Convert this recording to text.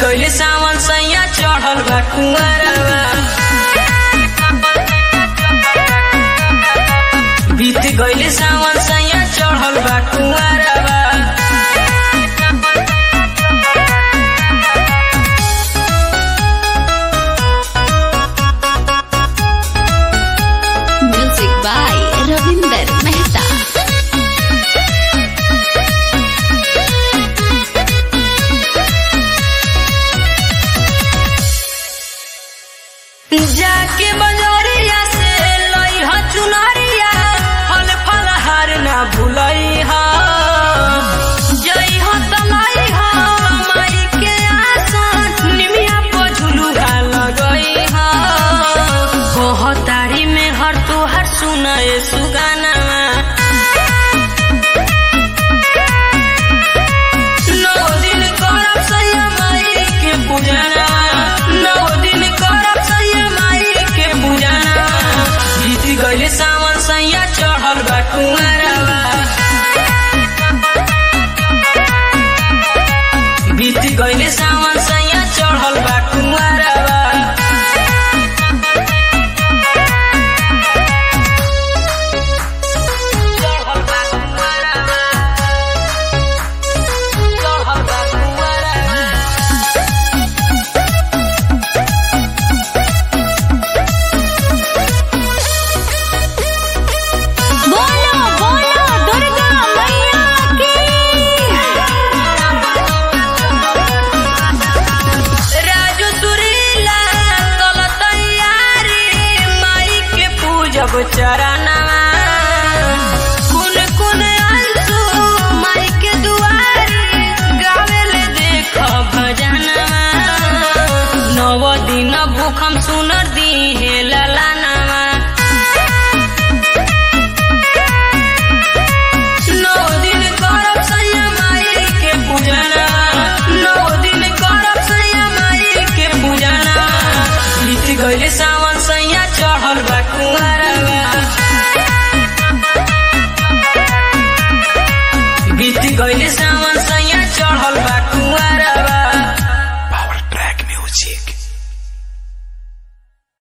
गइले सावन सैया चढ़ल बा कुंवरवा बीत गइले सावन सैया चढ़ल बा कुंवरवा Music by Ravinder Mehta. जाके बजरिया से लई ह चुनरिया फल फल हार ना भूलई ह जई ह तलाई ह माई के आसन निमिया पर झुलुआ लगई ह कहतारी में हर तोहर सुनाए सुगाना नौ दिन करब सैया माई के पूजना नौ दिन करब सैया माई के पूजना बीत गइले सावन सैया चढ़ल बा कुंवरवा बीत गइले सावन सैया चढ़ल बा कुंवरवा चढ़ल बा कुंवरवा चढ़ल बा कुंवरवा बोलो बोलो दुर्गा मैया की राजू सुरीला कल तैयारी माई के पूजब चरण